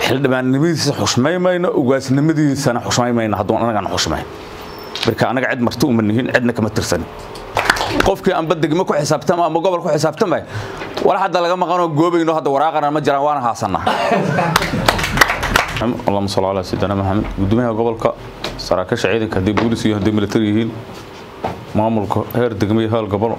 xildhibaannimadiisa xushmay mayno ugaasnimadiisana xushmay mayno hadduu anagana xushmay marka anaga cid marti uma nihin cidna kama tirsanin qofkii anba degmo ku xisaabtama ama gobol ku xisaabtamay wala hadda laga maqanoo goobayno hadda waraaqana ma jiraan waana haasanaa اللهم صل على سيدنا محمد gudoomiyaha gobolka saraakiisha ciidanka haddii boolis iyo haddii military yihiin maamulka heer degmo iyo heer gobol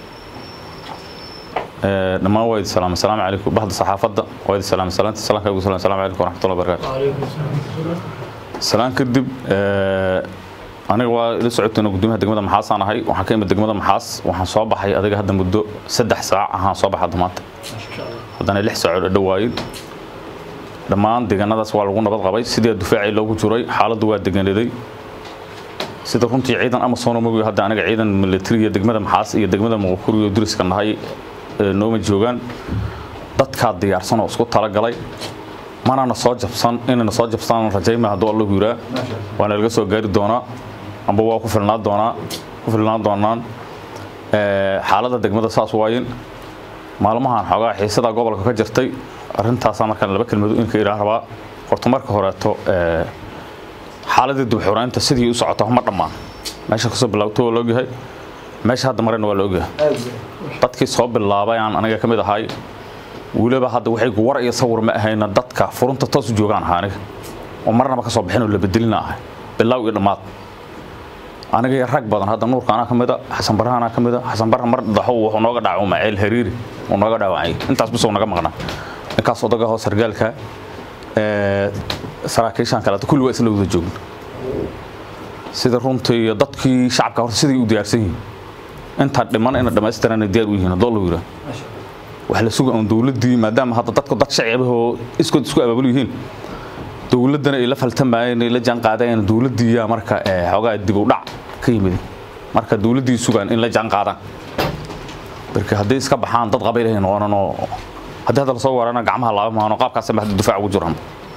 dhammaan waa idi salaam asalaamu calaykum baxda saxaafadda waa idi salaam salaanta salaanka ugu salaam asalaamu calaykum waraxmatullahi wabarakaatu salaan kadib aniga waa ila socotayna gudoomiyaha degmada maxaasaan ahay waxaan ka imid degmada maxaas waxaan soo baxay adiga hadda muddo saddex saac ahaan soo baxay hadda maanta haddana lix saacood dhawaayin dhammaan deegaanadaas waa lagu nabad qabay sidii dufaacii loogu jiray xaaladdu waa degaanaday sida runtii ciidan amasono mogi hadda aniga ciidan militariga degmada maxaas iyo degmada muqukuri iyo duriska nahay nooma joogaan dadkaa diyaarsan oo isku talagalay manana soo jabsan inayna soo jabsaan rajayma hadduu allahu yiraa waana laga soo gaari doonaa amba waa ku filnaan doonaa ku filnaan doonaan xaaladda degmada saas waayin maalmahan xoogaa xiisada gobolka ka jirtay arrintaasaa markaan laba kelmado inka iraa rabaa horta marka horeeto xaaladii dubxuraynta sidii u socoto ma dhammaan meesha kasoo bilaabto waa laogyahay meesha hadda marayna waa la ogyahay dadkii soo bilaabay aan aniga ka mid ahay weliba hadda waxay war iyo sawir ma ahayna dadka furunta toos u joogaan ahaa aniga oo marnaba ka soo bixin oo la bedelina ahay bilaaw iyo dhammaad aniga iyo rag badan hadda nuurka anaa ka mida xasan barra anaa ka mida xasan barra mar dhaxo wuxuu nooga dhaco maceel hariiri uu nooga dhaawacay intaas bisoo naga maqnaa ninkaas odaga hoos sargaalka saraakiishan kaleeto kulli waa isla wada joogna sida runtii iyo dadkii shacabka horta siday u diyaarsan yihiin intaa dhiman ina dhammaystirana diyaar u yihiin haddoo la yiraa wax la suga oon dowladdii maadaama hadda dadku dad shacibahoo iskood isku abaabul yihiin dowladdana ay la faltamayeen ay la jaan qaadayeen dowladdii yaa marka xoogaa dib u dhac ka yimid marka dowladdii sugaan in la jaan qaadaan marka hadday iska baxaan dad qabaylahay noqonanoo haddii hadda lasoo warana gacmaha laaba maano qaabkaasama hadda difaac ugu jiran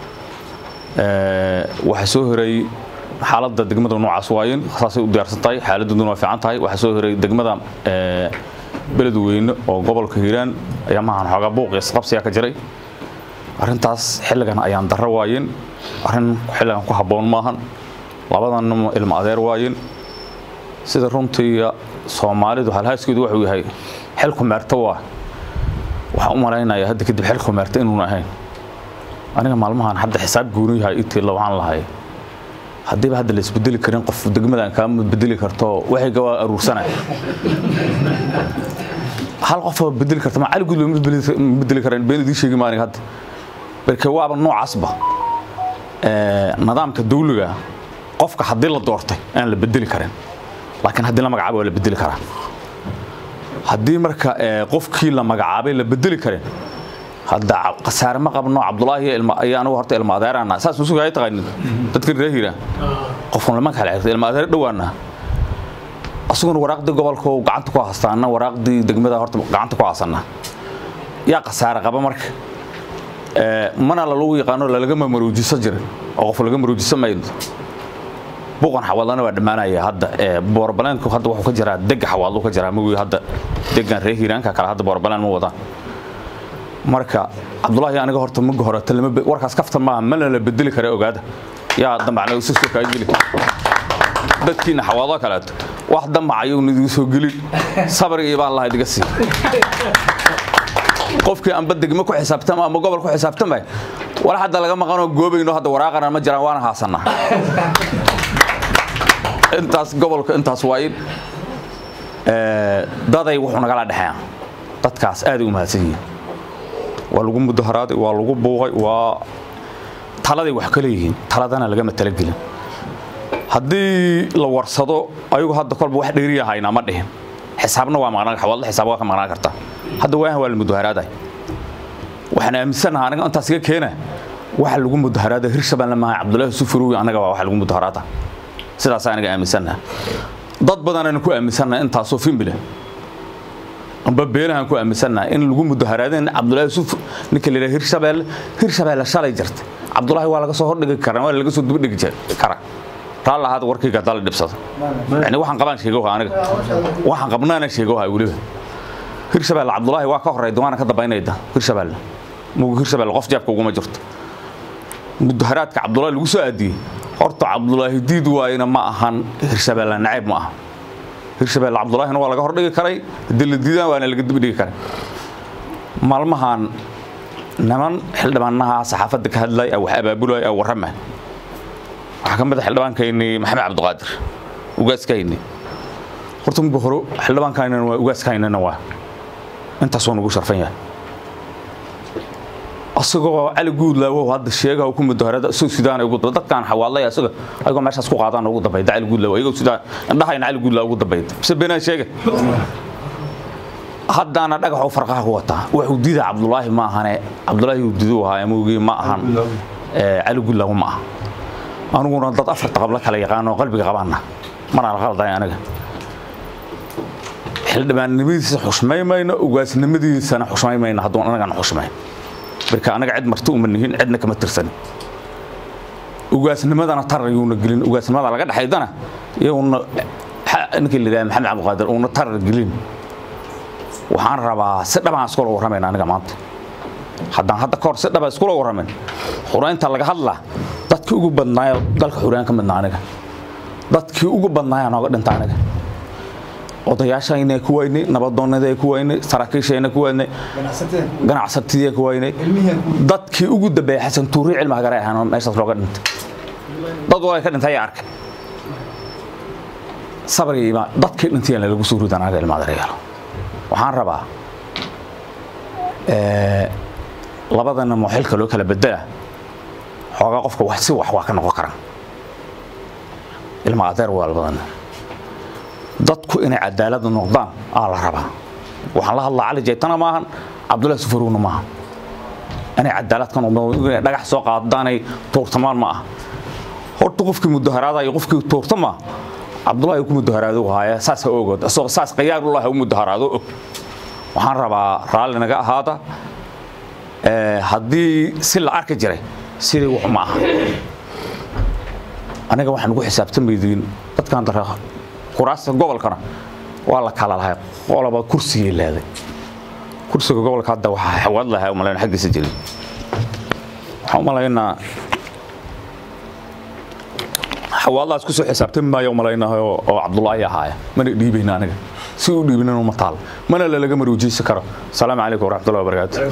waxaa soo horay xaaladda degmada noocaas waayin saasay u diyaarsan tahay xaaladdooduna waa fiican tahay waxaa soo horay degmada beledweyne oo gobolka hiiraan ayaa maahan xoogaa buuq iyo isqabsiyaa ka jiray arrintaas xilligan ayaan darro waayin arrin xilligan ku habboon maahan labadan ilmo adeer waayin sida runtii soomaalidu halhaaskeedu wuxuu yahay xilku meerto waa waxaan u malaynayaa hadda kadib xilku meerta inuuna ahayn aniga maalmahan hadda xisaab gooni yahay itiila waxaan lahay haddiiba hadda la isbedeli karin qof degmadan kaa bedeli karto waxayga waa aruursanay hal qofoo bedeli karta ma cali gud ma bedeli kareen been idiin sheegi maanig hadda marka waaba noocaasba nidaamka dawliga qofka haddii la doortay aan la bedeli karin laakiin haddii la magacaabo waa la bedeli karaa haddii marka qofkii la magacaabay la bedeli karin hadda khasaare ma qabno cabdulaahi iyo anigu horta ilma adeerana saas musuga ay taqaanin dadka reer hiira qofkan lama kala xirto ilma adeer dhawaana asuguna waraaqdii gobolka uu gacanta ku haystaa anna waraaqdii degmada horta gacanta ku haysana yaa khasaare qaba marka mana lalagu yaqaano lalaga mamaroojiso jirin oo qof laga maroojiso mayno buuqan xawaadlana waa dhammaanaya hadda boorbaleenku hadda wuxuu ka jiraa dega xawaadlu ka jiraa magoy hadda degan reer hiiraanka kale hadda boorbaleen ma wadaan marka cabdulaahi aniga horta maga horeta warkaas kaftan maaha mana la bedeli kara ogaada yaa damacna usiska kaa geli dadkiina xawaado kaleeto wax damacayo nidigu soo gelin sabriga baan laha idiga sii qofkii anba degmo ku xisaabtama ama gobol ku xisaabtamay wala hadda laga maqanoo goobayno hadda waraaqana ma jiraan waana haasanaa intaas gobolka intaas waayin daday wuxuu nagala dhexeeya dadkaas aaday u mahadsan yihiin waa lagu mudaharaaday waa lagu buuqay waa taladay wax ka leeyihiin taladana lagama talagelin haddii la warsado ayagu hadda kolba wax dheeriya haynaa ma dhihin xisaabna waa maqnaan xawaadla xisaab waa ka maqnaan kartaa hadda waahan waa la mudaharaaday waxaan aaminsanaha aniga intaas iga keena waxa lagu mudaharaada hirshabeelle maaha cabdullaahi sufurowi anaga waa waxa lagu mudaharaada sidaas aniga aaminsanaha dad badanaan ku aaminsanaha intaasoo fimbile amba beenahan ku aaminsanaha in lagu mudaharaadeen cabdullaahi suf ninka la yidhaha hirshabeelle hirshabeelle shalay jirta cabdullaahi waa laga soo hordhigi karaa waa laga soo dibadhigi karaa taa lahaad warkayga haddaa la dhibsado yani waxaan qabaan sheegoha aniga waxaan qabnaana sheegoha weliba hirshabeelle cabdullaahi waa ka horeyda waana ka dambaynayda hirshabeelle mugu hirshabeelle qof jeebka uguma jirto mudaharaadka cabdulaahi lagu soo aadiyey horta cabdulaahi diid waayna ma ahan hirshabeelle nacayb ma aha hirshabeelle cabdulaahina waa laga hordhigi karay haddii la diidaan waana laga dibdhigi karay maalmahan niman xildhibaanaha saxaafadda ka hadlay wax abaabulay ee warrama waxaa ka mid a xildhibaankayni maxamed cabdiqaadir ugaaskaynii horta muga hore xildhibaankaynana waa ugaaskaynana waa intaasoo nagu sharfan yahay asagoo cali guudlaawo hadda sheegaha ku mudaharada isagoo sidaan ugu daba dadkaan xawaalaya isaga ayagoo meeshaas ku qaadaan ugu dambayda cali guudlaawo ayagoo sidaan indhahayna cali guudlaawo ugu dambayda bise beenaan sheega haddaana dhagaxuu farqaha ku wataa wuxuu diida cabdulaahi ma ahane cabdulaahi uu didu ahaa amowgii ma ahan cali guudlaawo ma aha aniguna dad afarta qabla kala yaqaan oo qalbiga qabaana mana la qalday aniga xildhibaannimadiisa xushmay mayno ugaasnimadiisana xushmay mayno hadduu anagana xushmayn marka anaga cid marti uma nihin cidna kama tirsanin ugaasnimadana tarar yuuna gelin ugaasnimada laga dhexaydana iyaguna ninkii la yidhaha maxamed cabdiqaadir uuna tarar gelin waxaan rabaa si dhabaan iskula warramayna aniga maanta haddaan hadda kahor si dhaba iskula warramin xureynta laga hadlaa dadkii ugu badnaayo dalka xureen ka midna aniga dadkii ugu badnaaya nooga dhinta aniga odayaashayna ku waynay nabadoonnada ku waynay saraakiishayna ku waynay ganacsatidii ku waynay dadkii ugu dambeeyay xasan tuuri cilmiga garay ahaan meeshaas looga dhintay dad waa ka dhintay arkay sabriga ima dadkii dhintay lagu soo ridan anaga ilmaada reeyalo waxaan rabaa labadana mo xilka loo kala bedela xoogaa qofka wax si wax waa ka noqon karaan ilma adeer waa labadana dadku inay cadaalad noqdaan aa la rabaa waxaan la hadlaa cali jaytana maahan cabdullahi sufarowna maaha inay cadaalad ka noqdaan inay dhagax soo qaadaanay tuurtamaan ma ah horta qofkii mudaharaada iyo qofkii tuurta ma cabdullahi ku mudaharaado haaya saas ha ogood asagoo saas qayaarullah ha u mudaharaado og waxaan rabaa raalli naga ahaada haddii si la arki jiray sidii wax ma aha aniga waxaan ugu xisaabtamaydiin dadkan dara kuraasta gobolkana waa la kala lahay qoloba kursigay leeday kursiga gobolka hadda waxaa xawaad lahaa umalayna xaggiisa jirin waxaan umalaynaa xawaadlahaas kusoo xisaabtami maayo umalaynaa oo cabdullaahi ahaaya mana dhiibayna aniga si u dhiibinana uma taal mana lalaga maruujiysi karo asalaamu calaykum waraxmatullahi wabarakaatu